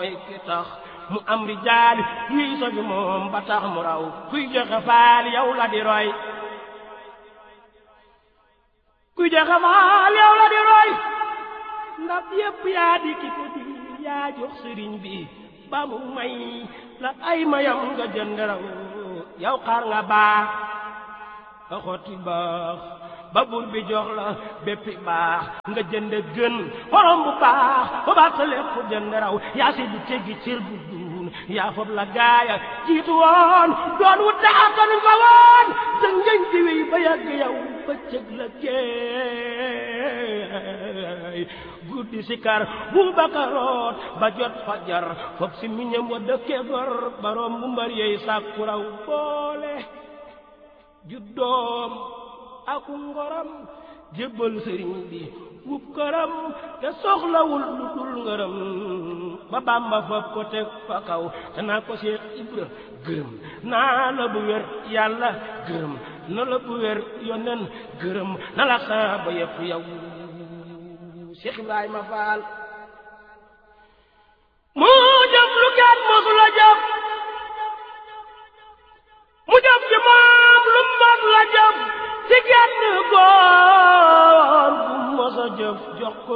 mooy ki tax mu am rijaali yuy soju moom ba tax mu raw kuy joxe faal yow la di roy kuy joxe faal yow la di roy ndab yépp yaa di ki ko di yaa jox sëriñ bi ba mu may la ay mayam nga jënd raw yow xaar nga baax ba xotti baax ba bur bi jox la béppi baax nga jënd gën xorom bu baax ba baax sa lépp jënd raw yaa si du teggi cër bu duun yaa fob la gaaya jiitu woon doon wu daatan fa woon sa ngëñ di wéy ba yàgg yow ba cëg la keey guddi si kar bu bakaroot ba jot fajar foog si miñam wa dëkke gor baroom bu mbar yeey sàkku raw boole juddoom aku ngoram jébbal sëriñ bi wub këram te soxlawul lu dul ngërëm ba bàmba fab ko teg fa kaw te naa ko Seex Ibra gërëm naa la bu wér yàlla gërëm na la bu wér yonen gërëm na la saaba yëpp yow Seex Ibrahima Faal mu jëf lu kenn mosu la jëf mu jëf ci moom lu mos la jëf ci genn góor bu mos a jëf jox ko